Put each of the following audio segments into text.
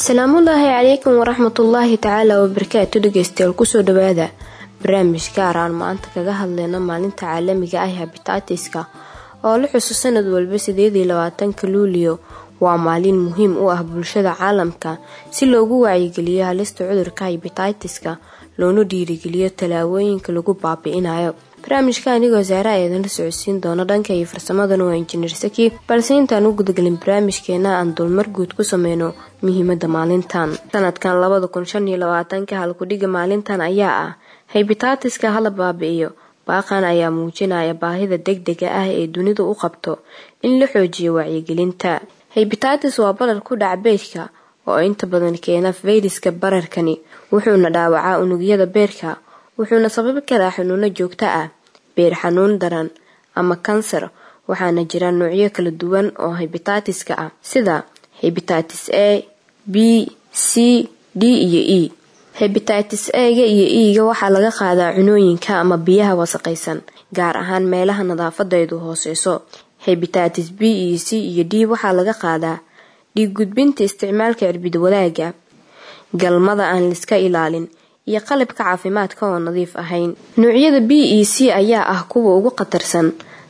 asalaamullaahi calaykum waraxmatullaahi tacaala wabarakaatu dhegeystayaal kusoo dhawaada barnaamij gaar aan maanta kaga hadleyno maalinta caalamiga ah habitaatiska oo la xuso sanad walba sideedii labaatanka luuliyo waa maalin muhiim u ah bulshada caalamka si loogu wacyigeliyo halista cudurka habitaitiska loona dhiirigeliyo tallaabooyinka lagu baabi-inayo barnaamijka anigoo saare ayadinla socodsiin doono dhanka iyo farsamadana waa injineer saki balse intaan u gudgelin barnaamijkeena aan dulmar guud ku sameyno muhiimada maalintan sanadkan labada kun shan iyo labaatanka halkudhiga maalintan ayaa ah haybitaatiska hala baabi-iyo baaqan ayaa muujinaya baahida degdega ah ee dunidu u qabto in la xoojiyo wacyigelinta haybitaatis waa barar ku dhaca beedka oo inta badan keena fayraska bararkani wuxuuna dhaawacaa unugyada beerka wuxuuna sababi karaa xanuuno joogto ah beer xanuun daran ama kansar waxaana jira noocyo kala duwan oo habitaatiska ah sida habitatis a b c d iyo e habitatis a-ga iyo e-ga waxaa laga qaadaa cunooyinka ama biyaha wasaqaysan gaar ahaan meelaha nadaafadeedu hooseyso habitatis b iyo c iyo d waxaa laga qaadaa dhiig gudbinta isticmaalka cirbid wadaaga galmada aan liska ilaalin iyo qalabka caafimaadka oo nadiif ahayn noocyada b e c ayaa ah kuwa ugu khatarsan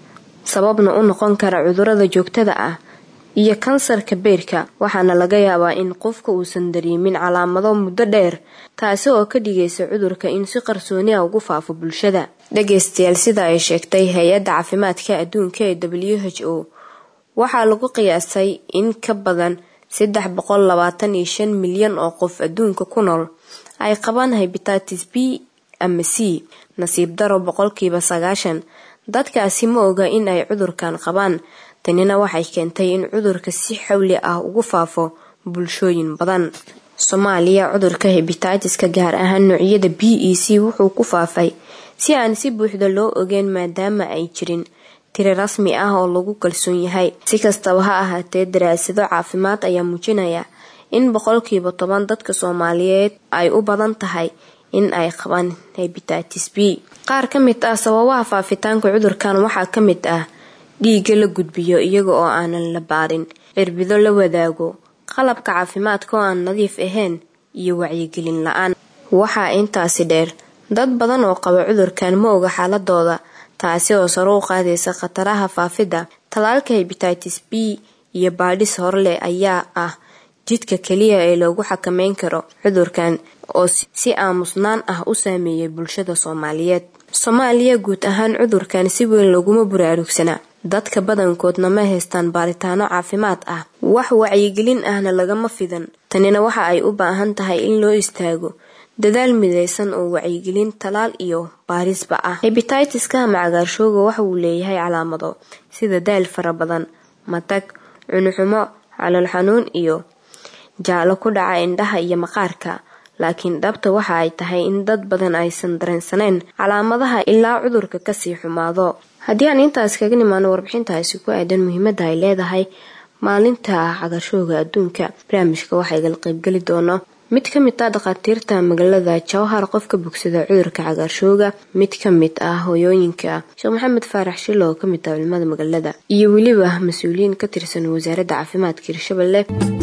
sababna u noqon kara cudurada joogtada ah iyo kansarka beerka waxaana laga yaabaa in qofka uusan dareemin calaamado muddo dheer taasi oo ka dhigaysa cudurka in si qarsooni ah ugu faafo bulshada dhageystayaal sida ay sheegtay hay-adda caafimaadka adduunka ee w h o waxaa lagu qiyaasay in ka badan saddex boqol labaatan iyo shan milyan oo qof adduunka ku nool ay qabaan habitatis b ama c nasiib daro boqolkiiba sagaashan dadkaasi ma oga in ay cudurkan qabaan tanina waxay keentay in cudurka si xawli ah ugu faafo bulshooyin badan soomaaliya cudurka habitaatiska gaar ahaan noocyada b e c wuxuu ku faafay si aan si buuxda loo ogeyn maadaama ay jirin tiri rasmi ah oo lagu kalsoon yahay si kastaba ha ahaatee daraasado caafimaad ayaa muujinaya in boqolkiiba toban dadka soomaaliyeed ay u badan tahay in ay qabaan habitatis b qaar ka mid ah sababaha faafitaanka cudurkan waxaa ka mid ah dhiigga la gudbiyo iyaga oo aanan la baarin cirbido la wadaago qalabka caafimaadka oo aan nadiif ahayn iyo wacyigelin la-aan waxaa intaasi dheer dad badan oo qaba cudurkan ma oga xaaladooda taasi oo sare u qaadaysa khataraha faafidda talaalka habitatis b iyo baadhis horleh ayaa ah jidka keliya ee loogu xakameyn karo cudurkan oo si aamusnaan ah u saameeyay bulshada soomaaliyeed soomaaliya guud ahaan cudurkan si weyn laguma buraarugsana dadka badankoodna ma haystaan baaritaano caafimaad ah wax wacyigelin ahna lagama fidan tanina waxa ay u baahan tahay in loo istaago dadaal midaysan oo wacyigelin talaal iyo baarisba ah hebititiska ama cagaarshooga waxa uu leeyahay calaamado sida daal fara badan matag cunuxumo calool xanuun iyo jaalo ku dhaca indhaha iyo maqaarka laakiin dhabta waxa ay tahay in dad badan aysan dareensaneyn calaamadaha ilaa cudurka kasii xumaado haddii aan intaas kaga nimaano warbixintaasi ku aadan muhiimada ay leedahay maalinta cagaarshooga adduunka barnaamijka waxaa igala qaybgeli doono mid ka mid ah dhakhaatiirta magaalada jawhar qofka bogsada cudurka cagaarshooga mid ka mid ah hooyooyinka sheekh maxamed faarax shilo oo kamid ah culimada magaalada iyo weliba mas-uuliyiin ka tirsan wasaaradda caafimaadka hirshabelle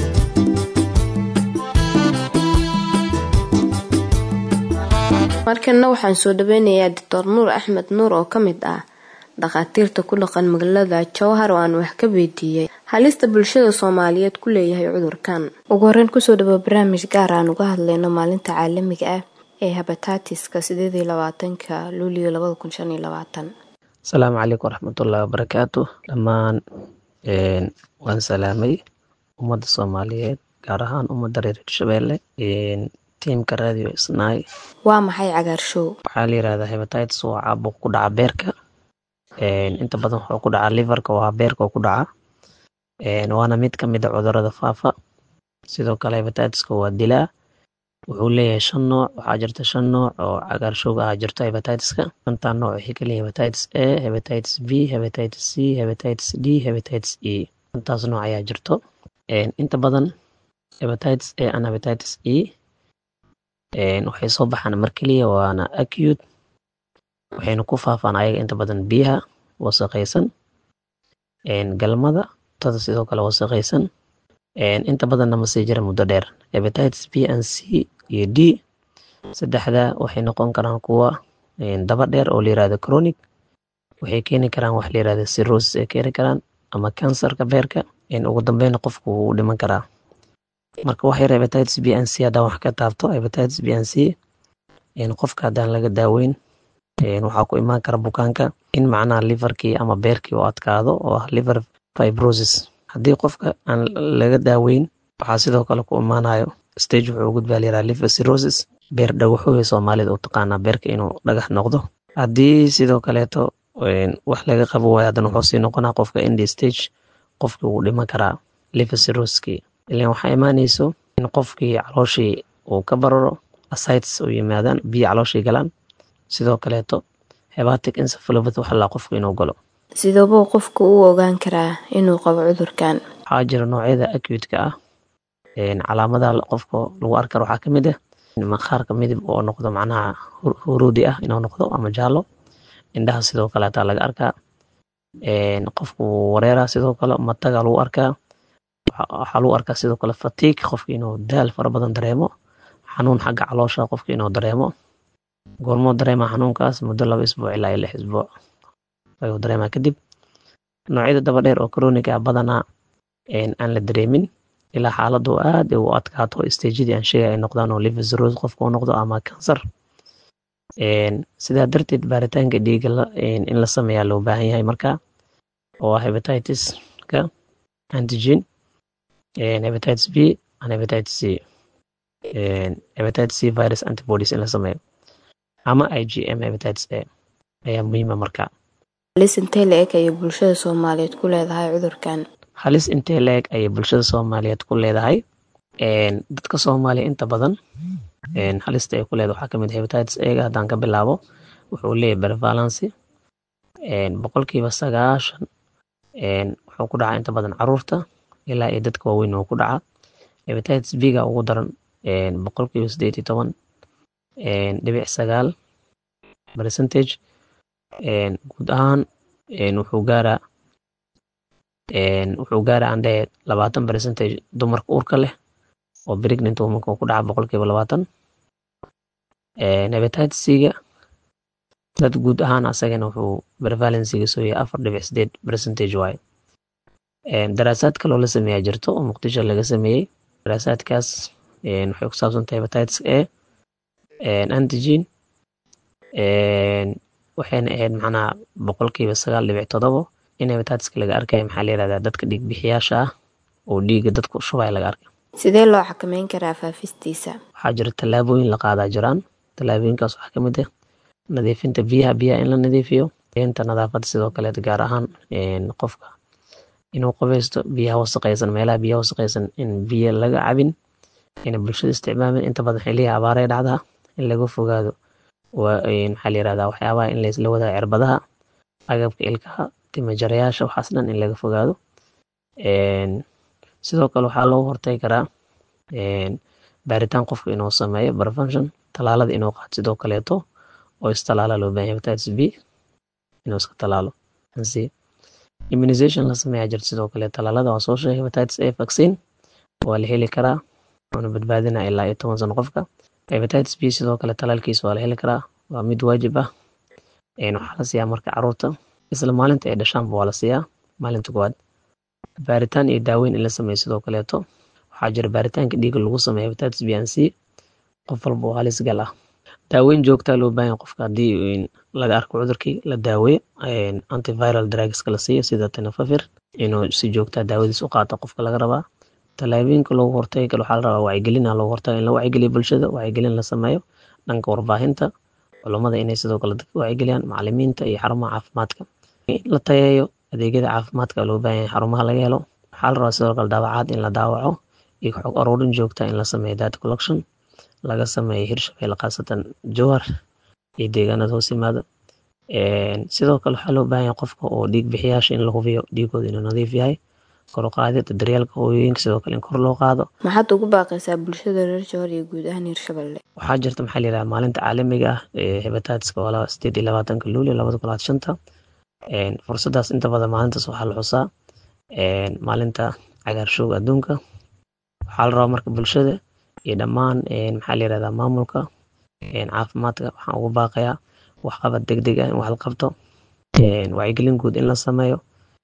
markana waxaan soo dhaweynayaa doctor nuur axmed nuur oo ka mid ah dhakhaatiirta ku dhaqan magaalada jowhar oo aan wax ka weydiiyey halista bulshada soomaaliyeed ku leeyahay cudurkan ugu horeyn kusoo dhawo barnaamij gaar aan uga hadleyno maalinta caalamiga ah ee habataatiska sideed iyo labaatanka luuliyo labada kun shan iyo labaatan asalaamu calaykum waraxmatullahi wabarakaatu dhammaan waan salaamay ummadda soomaaliyeed gaar ahaan ummadda reer hirshabeelle tiimka radio isnaay waa maxay cagaarshow waxaa la yirahdaa hebatitis waa caabuq ku dhaca beerka inta badan wuxuu ku dhacaa liverka waa beerka oo ku dhaca waana mid ka mid a cudurada faafa sidoo kale hebatitiska waa dilaa wuxuu leeyahay shan nooc waxaa jirta shan nooc oo cagaarshowga ah jirto hebatitiska shantaa nooc waxay ka leeyihin hebatitis a hebatitis b hebatitis c hebatitis d hebatitis e shantaas nooc ayaa jirto inta badan hebatitis a and hebatitis e waxay soo baxaan mar keliya waana acute waxayna ku faafaan ayaga inta badan biyaha wasaqaysan galmada tada sidoo kale wasaqaysan inta badanna ma sii jira muddo dheer hepatitis b and c iyo d saddexda waxay noqon karaan kuwa daba dheer oo la yirahdo chronic waxay keeni karaan wax la yirahdo cirrhosis ay keeni karaan ama kansarka beerka ugu dambeyna qofku wuu dhiman karaa marka wax yar hepatitis b and c haddaan wax ka taabto hepatitis b and c qofka haddaan laga daaweyn waxaa ku imaan kara bukaanka in macnaha liverkii ama beerkii uu adkaado oo ah liver fibrosis haddii qofka aan laga daaweyn waxaa sidoo kale ku imaanayo stage wuxuu gudbaa la yiraha liver cirrhosis beer dhagaxooya soomaalida u taqaanaa beerka inuu dhagax noqdo haddii sidoo kaleeto wax laga qabo waayo haddana wuxuu sii noqonaa qofka indi stage qofkii wuu dhiman karaa liver cirrhosiskii ilan waxaa imaanayso in qofkii calooshii uu ka bararo asites u yimaadaan biyo calooshii galaan sidoo kaleeto hebatic encephalopathy waxa laa qofku inuu galo sidoobuu qofku u ogaan karaa inuu qabo cudurkan waxaa jira noocyada acute-ka ah calaamadaha qofka lagu arki karo waxaa ka mid ah maqaarka midib oo noqdo macnaha huruudi ah inuu noqdo ama jaallo indhaha sidoo kale hataa laga arkaa qofku wareera sidoo kale mataga lagu arkaa waxaa lagu arkaa sidoo kale fatiig qofka inuu daal fara badan dareemo xanuun xagga caloosha qofka inuu dareemo goormoo dareema xanuunkaas muddo laba isbuuc ilaa iyo lix isbuuc ayuu dareemaa kadib noocyada daba dheer oo chronic ah badanaa aan la dareemin ilaa xaaladu aad u adkaato stagedii aan sheegay ay noqdaan oo liver cirrhosis qofka u noqdo ama kansar sidaa darteed baaritaanka dhiigga in la sameeyaa loo baahan yahay marka oo ah hepatitis-ka antigen hepatitis b and hepatitis c hepatitis c virus antibodies in la sameeyo ama igm hepatitis a ayaa muhiima marka halis intee la-eg ayay bulshada soomaaliyeed ku leedahay cudurkan halis intee la-eg ayay bulshada soomaaliyeed ku leedahay dadka soomaaliya inta badan halista ay ku leedahay waxaa kamid hepatitis ega haddaan ka bilaabo wuxuu leeyahay prevalency boqolkiiba sagaashan wuxuu ku dhacaa inta badan caruurta ilaa iyo dadka waaweyn uu ku dhacaa hepatitis b-ga ugu daran boqolkiiba sideed iyo toban dhibic sagaal percentage guud ahaan wuxuu gaaraa wuxuu gaaraa aan dhahe labaatan percentage dumarka uurka leh oo pregnant womanka uu ku dhaca boqolkiiba labaatan hepatitis c-ga dad guud ahaan asagana wuxuu prevalencyga soo yahay afar dhibic sideed percentage waaye daraasaad kaloo la sameeyaa jirto oo muqdisho laga sameeyey daraasaadkaas waxay ku saabsan tahay hepatitis a antigen waxayna ahayd macnaha boqolkiiba sagaal dhibic todobo in hepatitiska laga arkaya maxaa la yirahdaa dadka dhiig bixiyaasha ah oo dhiigga dadku shubaya laga arkay sidee loo xakameyn karaa faafistiisa waxaa jira tallaabooyin la qaadaa jiraan tallaabooyinkaas waxaa ka mid ah nadiifinta biyaha biyaha in la nadiifiyo inta nadaafadda sidoo kaleet gaar ahaan qofka inuu qabaysto biyaha wasaqaysan meelaha biyaha wasaqaysan in biyo laga cabin ina bulshada isticmaalin inta badan xiliyaha abaaree dhacdaa in laga fogaado maxaa la yirahdaa waxyaabaha in laysla wadaago cirbadaha agabka ilkaha timajarayaasha waxaas dhan in laga fogaado sidoo kale waxaa loogu hortagi karaa baaritaan qofka inuu sameeyo prevention talaalada inuu qaato sidoo kaleeto oo istalaala loo baahan hepatitis b inuu iska talaalo ansi immunization la sameeyaa jirta sidoo kale talaalada waa soo sheegay hepatitis a vaccine waa la heli karaa wuxuuna badbaadinaa ilaa iyo toban sano qofka hepatitis b sidoo kale talaalkiisa waa la heli karaa waa mid waajib ah waxaa la siiyaa marka caruurta isla maalinta ay dhashaanba waa la siiyaa maalinta koowaad baaritaan iyo daaweyn in la sameeyo sidoo kaleeto waxaa jira baaritaanka dhiigga lagu sameeyo hepatitis b and c qof walba oo halis gal ah daaweyn joogtaa loo baahan qofka haddii laga arko cudurkii la daaweeyo antiviral drugska la siiyo sida tenofafir inuu si joogtaa daawadiis u qaata qofka laga rabaa tallaabooyinka loogu hortagi kale waxaa la rabaa wacyigelina loogu hortaga in la wacyigeliyo bulshada wacyigelin la sameeyo dhanka warbaahinta culummada inay sidoo kale dadka wacyigeliyaan macalimiinta iyo xarumaha caafimaadka in la tayeeyo adeegyada caafimaadka loo baahan yahay xarumaha laga helo waxaa la rabaa sidoo kale daawacaad in la daawaco iyo xog aruurin joogta in la sameeyo data collection laga sameeyo hirshabelle khaasatan jowhar iyo deegaanada hoos yimaada sidoo kale waxaa loo baahan yahay qofka oo dhiig bixiyaasha in la hubiyo dhiigooda inuu nadiif yahay kor u qaadida daryeelka hooyooyinka sidoo kale in kor loo qaado maxaad ugu baaqaysaa bulshada reer jowhar iyo guud ahaan hirshabelle waxaa jirta maxaa la yidhaha maalinta caalamiga ah ee hepatitiska waa laba sideed iyo labaatanka luulyo labada kun labaad shanta fursadaas inta badan maalintaas waxaa la xusaa maalinta cagaarshowga adduunka waxaa la rabaa marka bulshada iyo dhammaan maxaa la yirahdaa maamulka caafimaadka waxaan ugu baaqayaa waxqabad deg deg ah in wax la qabto wacyigelin guud in la sameeyo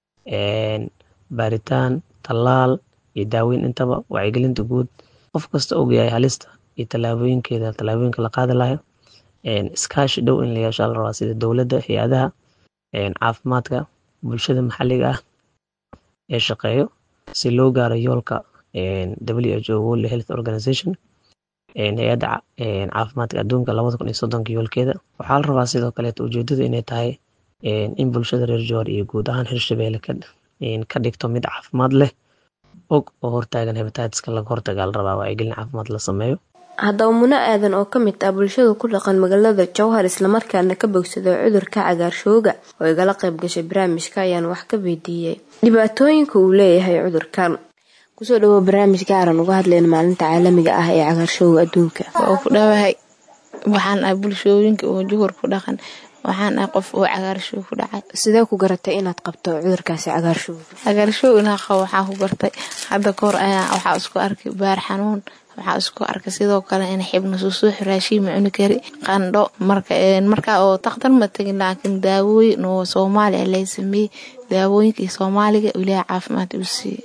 baaritaan tallaal iyo daaweyn intaba wacyigelinta guud qof kasta ogyahay halista iyo tallaabooyinkeeda tallaabooyinka la qaadi lahayo iskaashi dhow in la yeesho la rabaa sida dowladda hay-adaha caafimaadka bulshada maxalliga ah ee shaqeeyo si loo gaaro yoolka w h o world health organization hay-adda caafimaadka adduunka labada kun iyo soddonka yoolkeeda waxaa la rabaa sidoo kaleeto ujeedadu inay tahay in bulshada reer joor iyo guud ahaan hirshabeelle ka dhigto mid caafimaad leh og oo hortaagan hebataitiska laga hortagaa la rabaa wacyigelin caafimaad la sameeyo haddaba muno aadan oo ka mid ah bulshada ku dhaqan magaalada jowhar islamarkaana ka bogsada cudurka cagaarshooga oo igala qayb gashay barnaamijka ayaan wax ka weydiiyey dhibaatooyinka uu leeyahay cudurkan kusoo dhawo barnaamij gaaran uga hadlayna maalinta caalamiga ah ee cagaarshooga adduunka oo ku dhawahay waxaan ah bulshooyinka oo juhur ku dhaqan waxaan ah qof oo cagaarshoog ku dhacay sidee ku garatay inaad qabto cudurkaasi cagaarshooga cagaarshoog inaa qabo waxaa ku gartay hadda kahor ayaa waxaa isku arkay baar xanuun waxaa isku arkay sidoo kale in xibna susuux raashiin ma cuni kari qandho marka markaa oo takhtar ma tegin laakiin daawooyin oo soomaaliya lay sameeyey daawooyinkii soomaaliga ilaaha caafimaad uu siiyey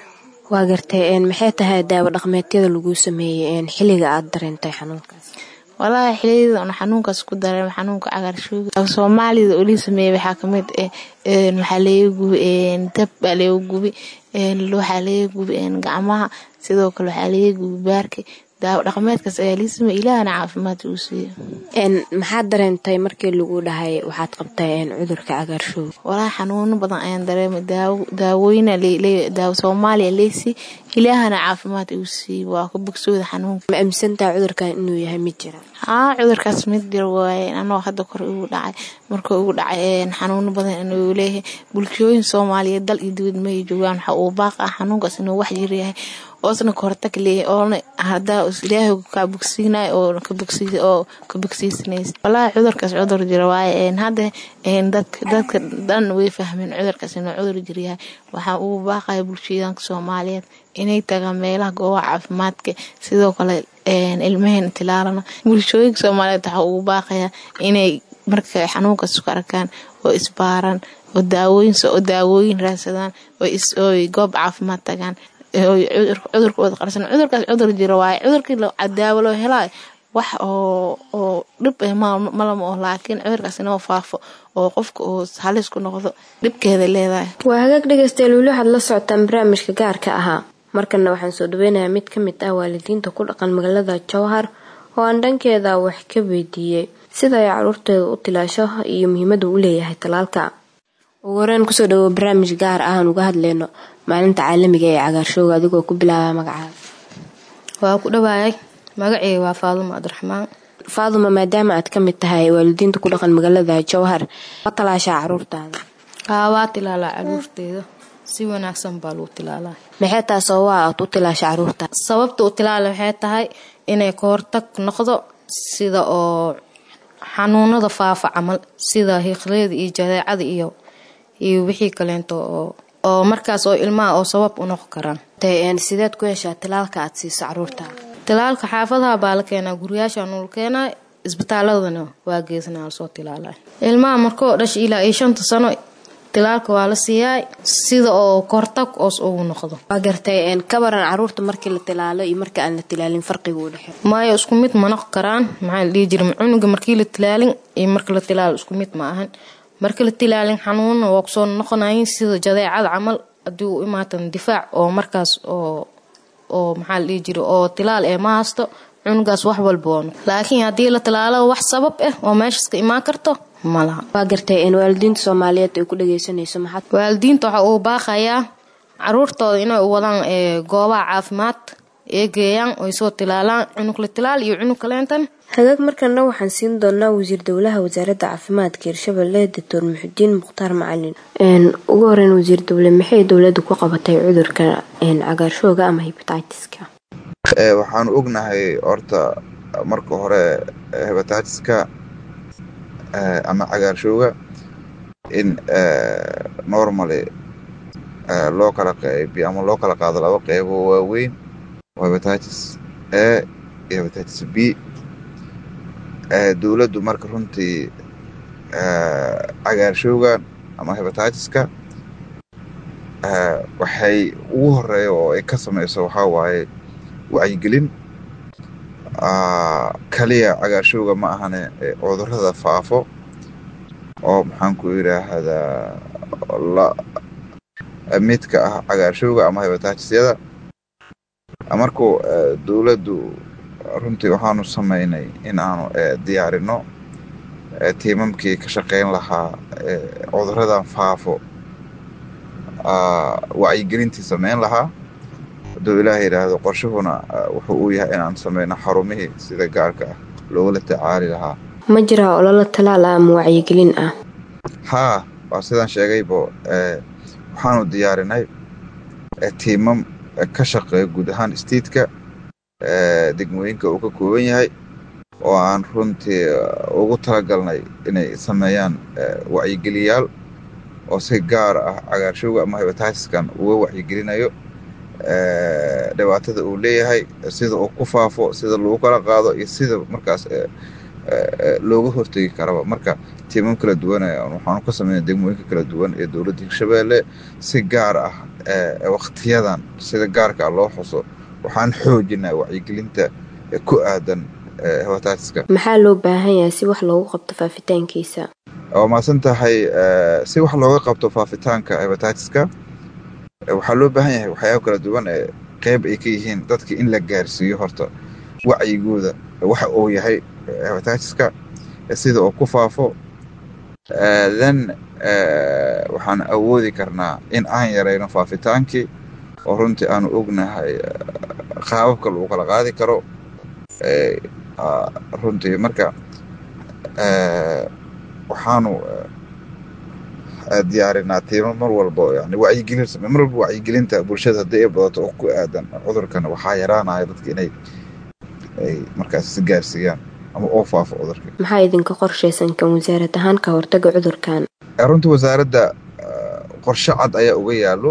waa gartay maxay tahay daawo dhaqmeedyada laguu sameeyey xilliga aada dareentay xanuunkaas walaahi xiliyada un xanuunkaas ku dareem xanuunka cagaarshooga soomaalida oo lii sameeyey waxaa kamid ah waxaa laga gubi dab baa laga gubi waxaa laga gubi gacmaha sidoo kale waxaa laga gubi baarka daawo dhaqmeedkaas ayaa lii sameeyey ilaahana caafimaad uu siiyo maxaad dareentay markii lagu dhahay waxaad qabtay cudurka cagaarshooga walaahi xanuuno badan ayaan dareemay daawooyina daawo soomaaliya leysii ilaahana caafimaad uu siiyey waa ka bogsooda xanuunka ma aaminsantaha cudurkan inuu yahay mid jira haa cudurkaas mid jira waaye anoo hadda kor igu dhacay marka ugu dhacay xanuuno badan inuu leeyahay bulshooyin soomaaliyeed dal iyo dibad may joogaan waxa uu baaq ah xanuunkaas inuu wax jir yahay oosna ka hortag leeyahay oona hadaa ilaahay kaa bogsiinayo oo ka bogsi oo ka bogsiisanaysa walaahi cudurkaas cudur jira waaye hadda dadka dadka dhan way fahmeen cudurkaas inuu cudur jir yahay waxaa uu baaqaya bulshadanka soomaaliyeed inay tagaan meelaha goobaha caafimaadka sidoo kale ilmaheen tilaalana bulshooyinka soomaaliyeed waxaa uu baaqayaa inay marka xanuunkaas ku arkaan oo isbaaran oo daawooyin oo daawooyin raadsadaan oo goob caafimaad tagaan cudurkooda qarsan cudurkaas cudur jira waaye cudurkii daawo loo helaayo wax oo oo dhib ah malama oo laakiin cudurkaas inoo faafo oo qofka uu halis ku noqdo dhibkeeda leedahay waa hagaag dhegaystayaal weli waxaad la socotaan barnaamijka gaarka ahaa markana waxaan soo dhaweynayaa mid ka mid ah waalidiinta ku dhaqan magaalada jowhar oo aan dhankeeda wax ka weydiiyey sida ay caruurteeda u tilaasho iyo muhiimada uu leeyahay talaalka ugu horeen kusoo dhawo barnaamij gaar ah aan uga hadleyno maalinta caalamiga ee cagaarshooga adigoo ku bilaaba magacaada waa ku dhawaayay magaceyga waa faadumo cabdiraxmaan faaduma maadaama aad ka mid tahay waalidiinta ku dhaqan magaalada jowhar ma talaashaa caruurtaada haa waa tilaalaa caruurteeda si wanaagsan baa lagu tilaalaa maxay tahay sababaa aad u tilaasha caruurta sababta u tilaala waxay tahay inay ka hortag noqdo sida oo xanuunada faafa camal sida hiiqleyda iyo jadeecada iyo iyo wixii kaleento oo oo markaas oo ilmaha oo sabab u noqon karaan sideed ku heshaa tilaalka aad siiso caruurta tilaalka xaafadaha baa la keenaa guryaasha nula keenaa isbitaaladana waa geesnaa lasoo tilaalay ilmaha markoo dhasha ilaa iyo shanta sano tilaalka waa la siiyaa sida oo kortag oos ugu noqdo waa gartay ka baran caruurta markii la tilaalo iyo marka aan la tilaalin farqiga u dhexe maayo isku mid ma noqon karaan maxaa la dhihi jira cunuga markii la tilaalin iyo marka la tilaalo isku mid ma ahan marka la tilaalin xanuunna waa kusoo noqonayin sida jadeecada camal haddii uu imaatan difaac oo markaas oo oo maxaa la dhihi jira oo tilaal ee ma haysto cunugaas wax walba waa laakiin haddii la tilaalo wax sabab ah oo meeshaas ka imaan karto malaha waa gartay waalidiinta soomaaliyeed ay ku dhageysanayso maxaad waalidiinta waxa uu baaqayaa caruurtooda inay u wadaan goobaha caafimaad ee geeyaan oy soo tilaalaan cunug la tilaal iyo cunug kaleentan hagaag markana waxaan siin doonaa wasiir dowlaha wasaaradda caafimaadka hirshabelle doctor muxudiin mukhtaar macalin ugu horeyn wasiir dowle maxay dowladda ku qabatay cudurka cagaarshooga ama hebatiska waxaanu ognahay horta marka hore hebatiska ama cagaarshooga in normally loo kala qaybiyo ama loo kala qaado laba qeybo waaweyn waa hepatitis a iyo hepatitis b dowladdu marka runtii cagaarshowgan ama hepatitiska waxay ugu horeeya oo ay ka samayso waxaa waaye wacyigelin kaliya cagaarshowga ma ahane cudurrada faafo oo maxaanku yidhaahdaa la midka ah cagaarshowga ama hepatitisyada markuu dowladdu runtii waxaanu samaynay in aanu diyaarino tiimamkii ka shaqayn lahaa cudurradan faafo wacyigelintii samayn lahaa hadduu ilaah yidhaahdo qorshuhuna wuxuu uu yahay inaan samayno xarumihii sida gaarka ah loogula tacaali lahaa ma jiraa ololo talaal ah ama wacyigelin ah haa waa sidaan sheegaybo waxaanu diyaarinay tiimam ka shaqeeya guud ahaan istiidka degmooyinka uu ka kooban yahay oo aan runtii ugu talagalnay inay sameeyaan wacyigeliyaal oo si gaar ah cagaarshowga ama hepatitiskan uga wacyigelinayo dhibaatada uu leeyahay sida uu ku faafo sida lagu kala qaado iyo sida markaas looga hortegi karaba marka tiimam kala duwan waxaanu ka sameynay degmooyinka kala duwan ee dowladda hirshabeelle si gaar ah waktiyadan sida gaarka loo xuso waxaan xoojinaa wacyigelinta ku aadan hepatitiska maxaa loo baahan yahay si wax loogu qabto faafitaankiisa waa maasan tahay si wax looga qabto faafitaanka hepatitiska waxaa loo baahan yahay waxyaaba kala duwan ee qeyb ay ka yihiin dadka in la gaarsiiyo horta wacyigooda waxa uu yahay hepatitiska sida uu ku faafo then waxaan awoodi karnaa in aan yarayno faafitaankii oo runtii aanu ognahay qaababka lagu kala qaadi karo runtii marka waxaanu diyaarinaa tiimo mar walba yani wacyigelin same mar walba wacyigelinta bulshada haddii ay badato oo ku aadan cudurkan waxaa yaraanaya dadka inay ay markaas si gaarsiiyaan ama oo faafo cudurka maxaa idinka qorshaysan kan wasaarad ahaan ka hortaga cudurkan runtii wasaaradda qorshe cad ayaa uga yaalo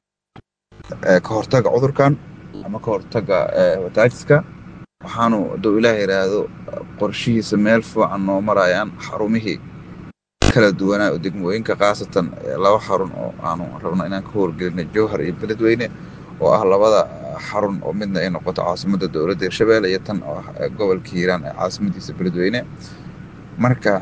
ka hortaga cudurkan ama ka hortaga hepatitiska waxaanu hadduu ilaah yidhaahdo qorshihiisa meel fiican noo marayaan xarumihii kala duwanaa oo degmooyinka khaasatan laba xarun oo aanu rabno inaan ka howlgelinay jowhar iyo beledweyne oo ah labada xarun oo midna ay noqoto caasimadda dowladda hirshabeelle iyo tan oo ah gobolka hiiraan ee caasimadiisa beledweyne marka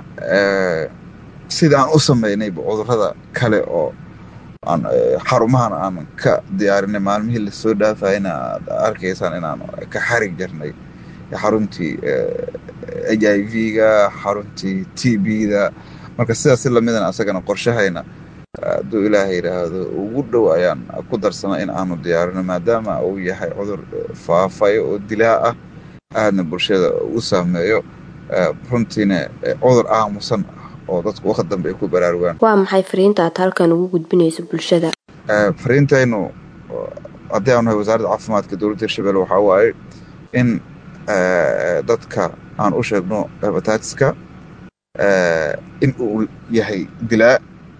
sida aan u sameynayba cudurrada kale oo aan xarumahan aan ka diyaarinay maalmihii lasoo dhaafayna aad arkaysaan inaan ka xarig jarnay xaruntii h i v-ga xaruntii t b-da marka sidaas si lamidan asagana qorshahayna hadduu ilaaha yidhaahdo ugu dhow ayaan ku darsana in aanu diyaarino maadaama uu yahay cudur faafayo oo dilaa ah aadna bulshada u saameeyo runtiina cudur aamusan oo dadku waqti dambe ay ku baraarugaan waa maxay fariinta aad halkan ugu gudbinayso bulshada fariintaynu haddii aanu nahay wasaaradda caafimaadka dowladda hirshabelle waxaa waaye in dadka aan u sheegno hepatitiska in uu yahay dilaa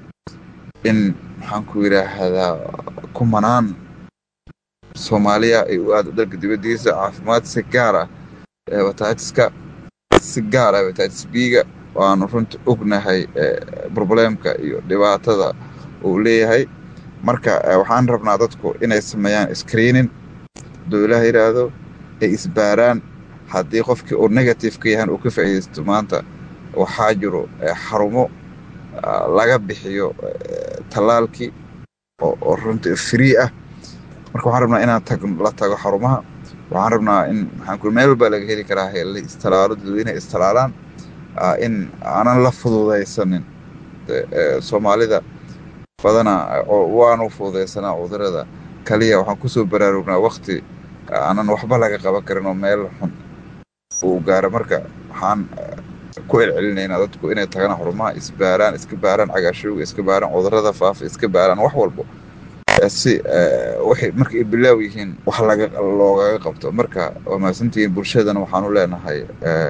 in maxaan ku yidhaahdaa kumanaan soomaaliya ay u aado dalka dibaddiisa caafimaad si gaar ah hepatitiska si gaar ah hepatitis b-ga waanu runtii ognahay probleemka iyo dhibaatada uu leeyahay marka waxaan rabnaa dadku inay sameeyaan screening hadduu ilaah yidhaahdo ay isbaaraan haddii qofkii uu negative ka yahan uu ka faa'iidaysto maanta waxaa jiro xarumo laga bixiyo tallaalkii oo runtii free ah marka waxaan rabnaa inaan tag la tago xarumaha waxaan rabnaa in maxaan ku meel walbaa laga heli karaa la istalaalo dadweyne istalaalaan in aanan la fududaysanin soomaalida badana waanu fududaysanaa cudurada kaliya waxaan kusoo baraarugnaa wakti aanan waxba laga qaban karin oo meel xun uu gaaro marka waxaan ku celcelinaynaa dadku inay tagaan xarumaha isbaaraan iska baaraan cagaarshowga iska baaraan cudurada faafa iska baaraan wax walbo si waxay marka ay bilaaw yihiin wax laga loogaga qabto marka waa mahadsantihiin bulshadana waxaanu leenahay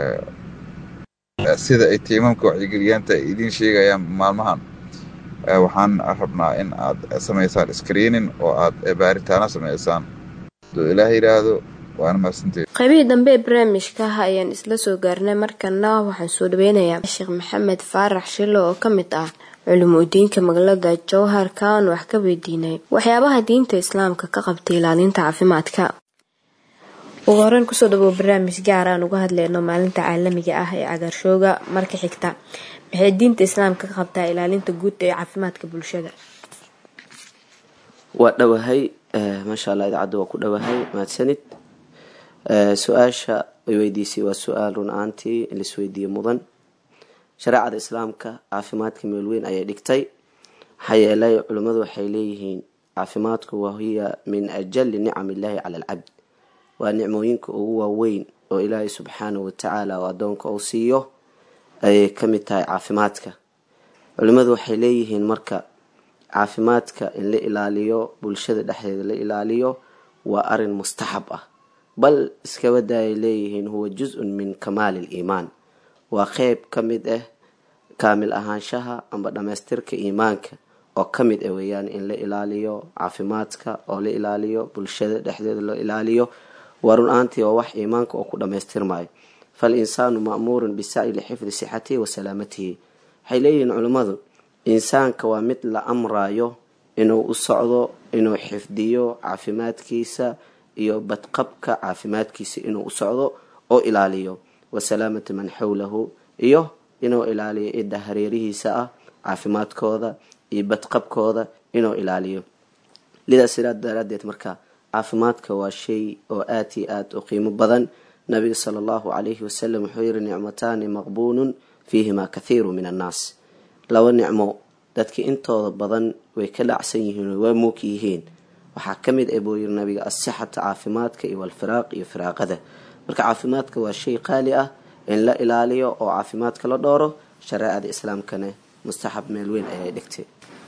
sida ay tiimamka wacyigeliyaanta ay idiin sheegayaan maalmahan waxaan rabnaa in aad samaysaan screening oo aad baaritaano samaysaan hadduu ilaah yidhaahdo waana mahadsanteed qaybihii dambe ee barnaamijka ah ayaan isla soo gaarnay markana waxaan soo dhaweynayaa sheekh maxamed faarax shilo oo ka mid ah culumudiinka magaalada jowhar kaan wax ka weydiinay waxyaabaha diinta islaamka ka qabtay ilaalinta caafimaadka ugu horeyn kusoo dhawow barnaamij gaar aan uga hadleyno maalinta caalamiga ah ee cagaarshooga marka xigta maxay diinta islaamka ka qabtaa ilaalinta guud ee caafimaadka bulshada waa dhowahay maasha allah idaacadda waa ku dhowahay mahadsanid su-aasha ay weydiisay waa su-aal run ahaantii in laisweydiiye mudan shareecada islaamka caafimaadka meel weyn ayay dhigtay maxaa yeelay culimmadu waxay leeyihiin caafimaadku wahiya min ajali nicam illaahi cala alcabd waa nicmooyinka ugu waaweyn oo ilaahay subxaanahu watacaala oo addoonka uu siiyo ayay ka mid tahay caafimaadka culimmadu waxay leeyihiin marka caafimaadka in la ilaaliyo bulshada dhexdeeda la ilaaliyo waa arin mustaxab ah bal iskabada ay leeyihiin huwa jus-un min kamaali liimaan waa qeyb ka mid ah kaamil ahaanshaha amba dhammaystirka iimaanka oo ka mid ah weeyaan in la ilaaliyo caafimaadka oo la ilaaliyo bulshada dhexdeeda la ilaaliyo waa run ahaantii waa wax iimaanka oo ku dhammaystirmayo fal insaanu ma'muurun bisacyi lixifdi sixatihi wa salaamatihi waxay leeyihiin culimmadu insaanka waa mid la amrayo inuu u socdo inuu xifdiyo caafimaadkiisa iyo badqabka caafimaadkiisa inuu u socdo oo ilaaliyo wa salaamati man xowlahu iyo inuu ilaaliyo cidda hareerihiisa ah caafimaadkooda iyo badqabkooda inuu ilaaliyo lidaas sidaa daraadeed marka caafimaadka waa shay oo aad iyo aad u qiimo badan nabiga sala allahu calayhi wasalam wuxuu yihi nicmataani maqbuunun fiihima kathiiru min annaas laba nicmo dadki intooda badan way ka dhacsan yihiin waa moog yihiin waxaa ka mid ah buu yiri nabiga asixata caafimaadka iyo walfiraaq iyo firaaqada marka caafimaadka waa shay qaali ah in la ilaaliyo oo caafimaadka la dhooro shareecada islaamkana mustaxab meel weyn ayay dhigtay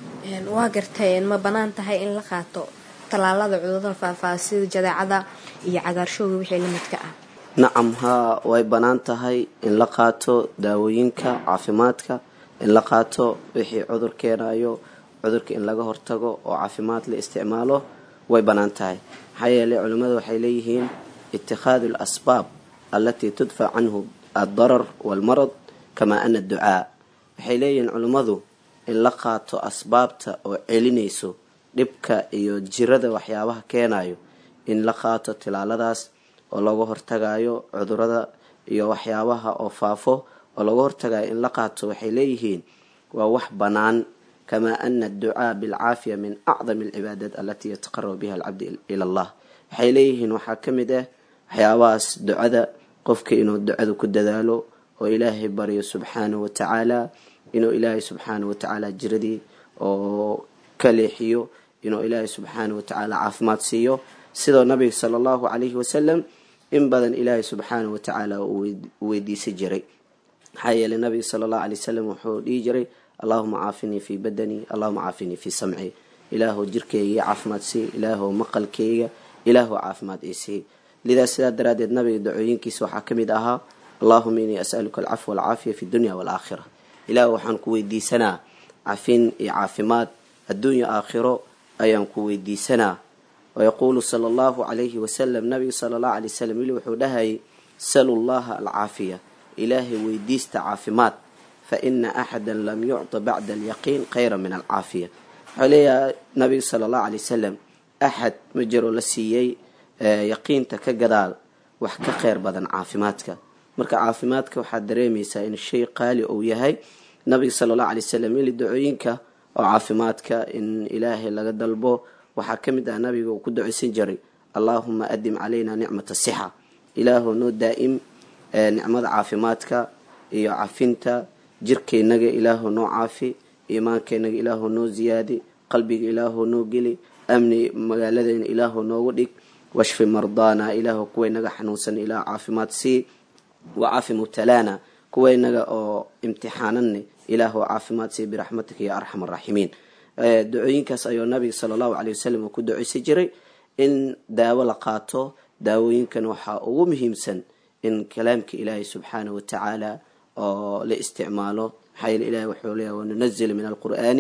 waa gartay ma banaan tahay in la qaato tallaalada cudurada faahfaaha sida jadeecada iyo cagaarshooga wixii la midka ah nacam haa way bannaan tahay in la qaato daawooyinka caafimaadka in la qaato wixii cudur keenayo cudurka in laga hortago oo caafimaad la isticmaalo way bannaan tahay maxaa yeelay culimmadu waxay leeyihiin itikhaadu alasbaab allatii tudfac canhu addarar waalmarad kamaa ana adducaa waxay leeyihiin culimmadu in la qaato asbaabta oo celinayso dhibka iyo jirada waxyaabaha keenayo in la qaato tilaaladaas oo laga hortagayo cudurada iyo waxyaabaha oo faafo oo laga hortagayo in la qaato waxay leeyihiin waa wax bannaan kamaa ana adducaa bilcaafiya min acdami alcibaadaat alatii yataqarabu biha alcabdi ila allah waxay leeyihiin waxaa ka mid ah waxyaabahaas ducada qofka inuu ducada ku dadaalo oo ilaahay baryo subxaanahu watacaala inuu ilaahay subxaanahu watacaala jiradii oo ka leexiyo inuu ilaahay subxaanahu watacaala caafimaad siiyo sidoo nabiga sala allahu calayhi wasalam in badan ilaahay subxaanahu watacaala uu weydiisan jiray maxaa yeelay nabiga sala allahu alay wasalam wuxuu dhihi jiray allahuma caafinii fii badanii allahuma caafinii fii samci ilaahu jirkeyga ii caafimaad sii ilaahu maqalkeyga ilaahu caafimaad ii sii lidaas sidaa daraaddeed nabiga dacooyinkiisa waxaa ka mid ahaa allahuma inii as'aluka alcafwa walcaafiya fi dunya waalaakhira ilaahu waxaan ku weydiisanaa cafin iyo caafimaad adduunya aakhiro ayaan ku weydiisanaa wayaquulu sala allahu calayhi wasalam nabiga sala allahu alay wasalam wili wuxuu dhahayay salu llaha alcaafiya ilaahay weydiista caafimaad fa ina axada lam yucta bacda alyaqiin khayra min alcaafiya wuxuu leeyahay nabiga sala allahu alay wasalam axad ma jiro la siiyey yaqiinta ka gadaal wax ka kheyr badan caafimaadka marka caafimaadka waxaad dareemaysaa in shay qaali uu yahay nabiga sala allahu alay wasalam ili dacooyinka oo caafimaadka in ilaahay laga dalbo waxaa ka mid ah nabiga uu ku duceysan jiray allaahuma adim calayna nicmata sixa ilaahu noo daa'im nicmada caafimaadka iyo cafinta jirkaynaga ilaahu noo caafi iimaankaynaga ilaahu noo ziyaadi qalbiga ilaahu noo geli amni magaaladayna ilaahu noogu dhig washfi mardaana ilaahu kuwaynaga xanuunsan ilaah caafimaad sii wacaafi mubtalaana kuwaynaga oo imtixaananne ilaahu caafimaad sii biraxmatika ya arxam araaximiin ducooyinkaas ayuu nabiga sala allahu caley wasalam uu ku duceysan jiray in daawo la qaato daawooyinkan waxaa ugu muhiimsan in kalaamka ilaahay subxaanahu watacaala oo la isticmaalo maxaa yeele ilahi wuxuu leeyahy wanunazilu min alqur'aani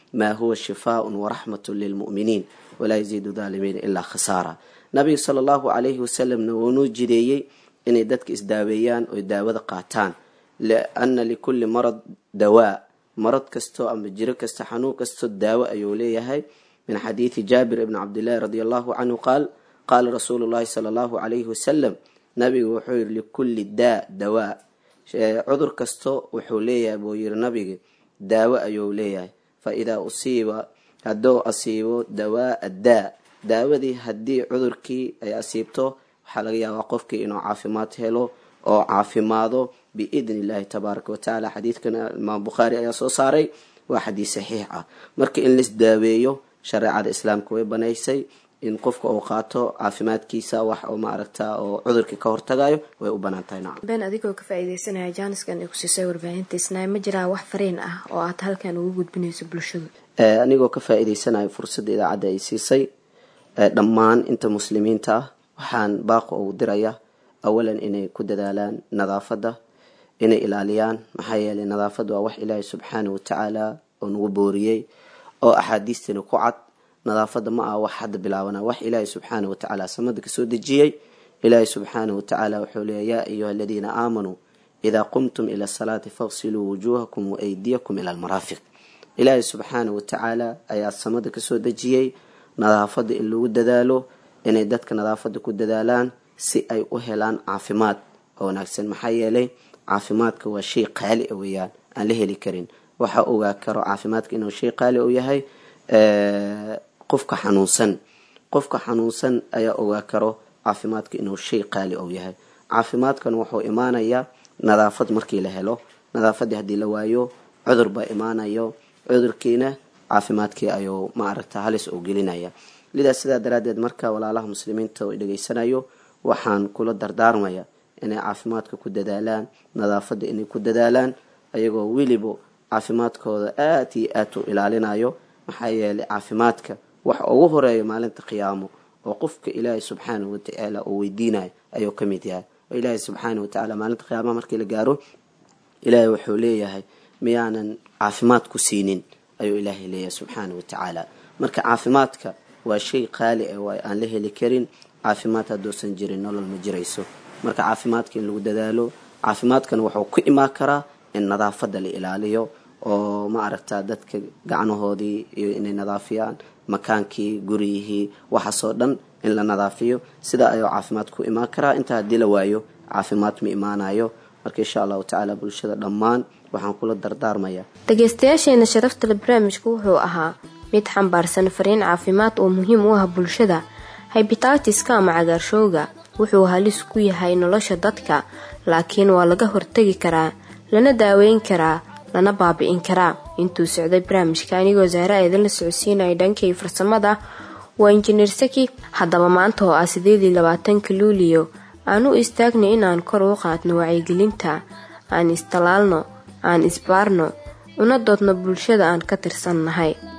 maa huwa shifaaun waraxmatun lilmu'miniin walaa yaziidu daalimiina ilaa khasaara nabiga sala allahu calayhi wasalamna wuunuu jideeyey inay dadka isdaaweeyaan oy daawada qaataan liana likulli marad dawaa marad kastoo ama jiro kasta xanuun kastoo daawo ayuu leeyahay min xadiidi jaabir ibni cabdillaahi radi allahu canhu qaal qaala rasuulu llahi sala allahu calayhi wasalam nabigu wuxuu yihi likulli daa dawaa cudur kasto wuxuu leeyahay buu yiri nabiga daawo ayuu leeyahay fa idaa usiiba hadduu asiibo dawaa addaa daawadii haddii cudurkii ay asiibto waxaa laga yaabaa qofkii inuu caafimaad helo oo caafimaado biidni illaahi tabaaraka watacaala xadiidkan imaam bukhaari ayaa soo saaray waa xadiis saxiix ah marka in lais daaweeyo shareecada islaamka way banaysay in qofka uu qaato caafimaadkiisa wax oo maaragta oo cudurkii ka hortagayo way u banaan tahay nacam been adigoo ka faa-ideysanaya jaaniskan ay ku siisay warbaahinta isnaay ma jiraa wax fariin ah oo aad halkan ugu gudbinayso bulshadu anigoo ka faa-iideysanayo fursadda idaacadda ay siisay dhammaan inta muslimiinta ah waxaan baaqo ugu diraya awalan inay ku dadaalaan nadaafadda inay ilaaliyaan maxaa yeelay nadaafadda waa wax ilaahay subxaana watacaala oo nagu booriyey oo axaadiistani ku cad nadaafadda ma aha wax hadda bilaabana wax ilaahay subxaana watacaala samada kasoo dejiyey ilaahay subxaana watacaala wuxuu leeya yaa ayuha aladiina aamanuu idaa qumtum ila asalaati faqsiluu wujuuhakum waaydiyakum ila almaraafiq ilaahay subxaana watacaala ayaa samada kasoo dejiyey nadaafadda in lagu dadaalo inay dadka nadaafadda ku dadaalaan si ay u helaan caafimaad oo wanaagsan maxaa yeelay caafimaadka waa shay qaali a weeyaan aan la heli karin waxa ogaa karo caafimaadka inuu shay qaali u yahay qofka xanuunsan qofka xanuunsan ayaa ogaa karo caafimaadka inuu shay qaali u yahay caafimaadkan wuxuu imaanayaa nadaafad markii la helo nadaafaddii haddii la waayo cudur baa imaanayo cudurkiina caafimaadkii ayuu maaragta halis u gelinaya lidaas sidaa daraaddeed marka walaalaha muslimiinta oo dhegaysanayo waxaan kula dardaarmaya inay caafimaadka ku dadaalaan nadaafadda inay ku dadaalaan ayagoo weliba caafimaadkooda aad iyo aad u ilaalinayo maxaa yeelay caafimaadka waxa ugu horeeya maalinta qiyaamo oo qofka ilaahay subxaanahu watacaala uu weydiinayo ayuu ka mid yahay oo ilaahay subxaana watacaala maalinta qiyaamaha markii la gaaro ilaahay wuxuu leeyahay miyaanan caafimaad ku siinin ayuu ilaahay leeyahay subxaana watacaala marka caafimaadka waa shay qaali ah waa aan la heli karin caafimaad hadduusan jirin nolol ma jirayso marka caafimaadka in lagu dadaalo caafimaadkan wuxuu ku imaan karaa in nadaafadda la ilaaliyo oo ma aragta dadka gacnahoodii iyo inay nadaafiyaan makaankii guryihii waxaasoo dhan in la nadaafiyo sidaa ayuu caafimaad ku imaan karaa intaa haddii la waayo caafimaad ma imaanayo marka insha allahu tacaala bulshada dhammaan waxaan kula dardaarmaya dhageystayaasheena sharaftale barnaamijku wuxuu ahaa mid xambaarsan fariin caafimaad oo muhiim u ah bulshada haybitaatiska ama cagaarshowga wuxuu halis ku yahay nolosha dadka laakiin waa laga hortegi karaa lana daaweyn karaa lana baabi'in karaa intuu socday barnaamijka anigoo saare eedinla socodsiinaya dhankay farsamada waa injineer saki haddaba maanta oo ah sideedii labaatanka luuliyo aan u istaagnay inaan kor u qaadno wacyigelinta aan istalaalno aan isbaarno una doodno bulshada aan ka tirsan nahay